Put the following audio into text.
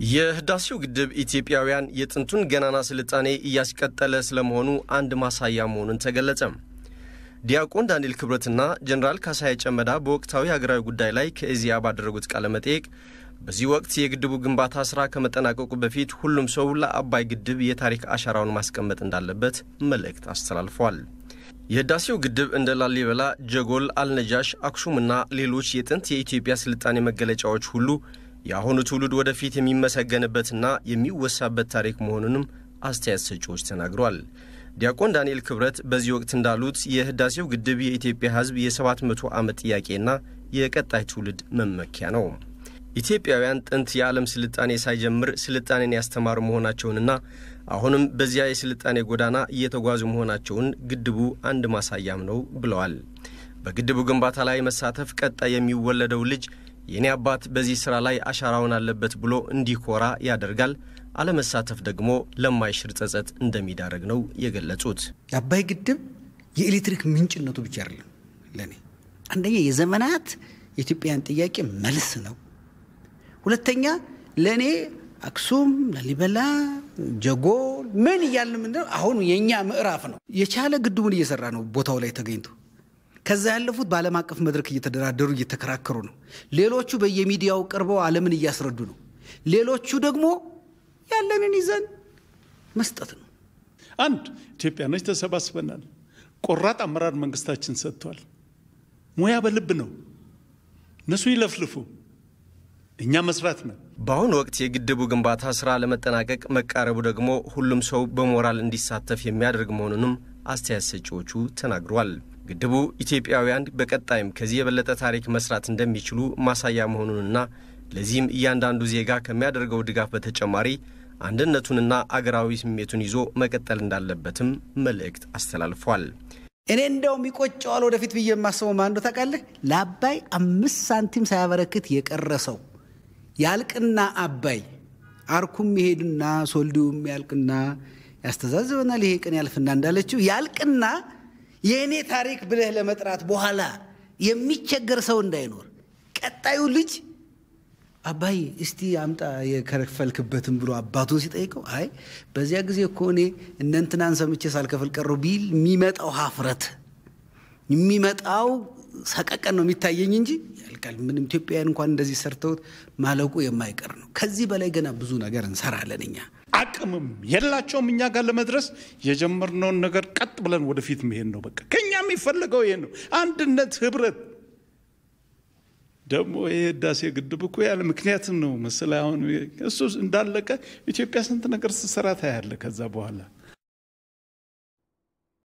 የህዳሴው ግድብ ኢትዮጵያውያን የጥንቱን ገናና ስልጣኔ እያስቀጠለ ስለመሆኑ አንድ ማሳያ መሆኑን ተገለጸ። ዲያቆን ዳንኤል ክብረትና ጀኔራል ካሳዬ ጨመዳ በወቅታዊ ሀገራዊ ጉዳይ ላይ ከኢዜአ ባደረጉት ቃለ መጠይቅ በዚህ ወቅት የግድቡ ግንባታ ስራ ከመጠናቀቁ በፊት ሁሉም ሰው ለአባይ ግድብ የታሪክ አሻራውን ማስቀመጥ እንዳለበት መልእክት አስተላልፏል። የህዳሴው ግድብ እንደ ላሊበላ፣ ጀጎል፣ አልነጃሽ፣ አክሱምና ሌሎች የጥንት የኢትዮጵያ ስልጣኔ መገለጫዎች ሁሉ የአሁኑ ትውልድ ወደፊት የሚመሰገንበትና የሚወሳበት ታሪክ መሆኑንም አስተያየት ሰጪዎች ተናግሯል። ዲያቆን ዳንኤል ክብረት በዚህ ወቅት እንዳሉት የህዳሴው ግድብ የኢትዮጵያ ሕዝብ የሰባት መቶ ዓመት ጥያቄና የቀጣይ ትውልድ መመኪያ ነው። ኢትዮጵያውያን ጥንት የዓለም ስልጣኔ ሳይጀምር ስልጣኔን ያስተማሩ መሆናቸውንና አሁንም በዚያ የስልጣኔ ጎዳና እየተጓዙ መሆናቸውን ግድቡ አንድ ማሳያም ነው ብለዋል። በግድቡ ግንባታ ላይ መሳተፍ ቀጣይ የሚወለደው ልጅ የእኔ አባት በዚህ ሥራ ላይ አሻራውን አለበት ብሎ እንዲኮራ ያደርጋል። አለመሳተፍ ደግሞ ለማይሽር ጸጸት እንደሚዳረግ ነው የገለጹት። የአባይ ግድብ የኤሌክትሪክ ምንጭነቱ ብቻ አይደለም። ለእኔ አንደኛ የዘመናት የኢትዮጵያን ጥያቄ መልስ ነው። ሁለተኛ ለእኔ አክሱም፣ ላሊበላ፣ ጀጎል ምን እያልን ምንድነው አሁን የእኛ ምዕራፍ ነው። የቻለ ግድቡን እየሰራ ነው ቦታው ላይ ተገኝቶ ከዛ ያለፉት በዓለም አቀፍ መድረክ እየተደራደሩ እየተከራከሩ ነው። ሌሎቹ በየሚዲያው ቀርበው ዓለምን እያስረዱ ነው። ሌሎቹ ደግሞ ያለንን ይዘን መስጠት ነው። አንድ ኢትዮጵያኖች ተሰባስበናል። ቆራጥ አመራር መንግስታችን ሰጥቷል። ሙያ በልብ ነው። እነሱ ይለፍልፉ፣ እኛ መስራት ነው። በአሁኑ ወቅት የግድቡ ግንባታ ስራ ለመጠናቀቅ መቃረቡ ደግሞ ሁሉም ሰው በሞራል እንዲሳተፍ የሚያደርግ መሆኑንም አስተያየት ሰጪዎቹ ተናግረዋል። ግድቡ ኢትዮጵያውያን በቀጣይም ከዚህ የበለጠ ታሪክ መስራት እንደሚችሉ ማሳያ መሆኑንና ለዚህም እያንዳንዱ ዜጋ ከሚያደርገው ድጋፍ በተጨማሪ አንድነቱንና አገራዊ ስሜቱን ይዞ መቀጠል እንዳለበትም መልእክት አስተላልፏል። እኔ እንደውም ይቆጨዋል ወደፊት ብዬ የማስበው ማንዶ ታውቃለህ? ለአባይ አምስት ሳንቲም ሳያበረክት የቀረ ሰው ያልቅና አባይ አርኩም ይሄድና ሶልዲውም ያልቅና ያስተዛዝበናል፣ ይሄ ቀን ያልፍና እንዳለችው ያልቅና የእኔ ታሪክ ብለህ ለመጥራት በኋላ የሚቸገር ሰው እንዳይኖር ቀጣዩ ልጅ አባይ እስቲ አምጣ የከፈልክበትን ብሎ አባቱን ሲጠይቀው አይ በዚያ ጊዜ እኮ እኔ እነ እንትናን ሰምቼ ሳልከፍል ቀረው ቢል የሚመጣው ሀፍረት የሚመጣው ሰቀቀን ነው የሚታየኝ እንጂ ያልቃል። ምንም ኢትዮጵያውያን እንኳን እንደዚህ ሰርተውት ማለቁ የማይቀር ነው። ከዚህ በላይ ገና ብዙ ነገር እንሰራለን እኛ አቅምም የላቸውም እኛ ጋር ለመድረስ የጀመርነውን ነገር ቀጥ ብለን ወደፊት መሄድ ነው። በቃ ከኛ የሚፈለገው ይሄ ነው፣ አንድነት፣ ህብረት። ደግሞ ይህ ህዳሴ ግድብ እኮ ያለ ምክንያትም ነው መሰለህ። አሁን እሱ እንዳለቀ ኢትዮጵያ ስንት ነገር ስትሰራ ታያለህ። ከዛ በኋላ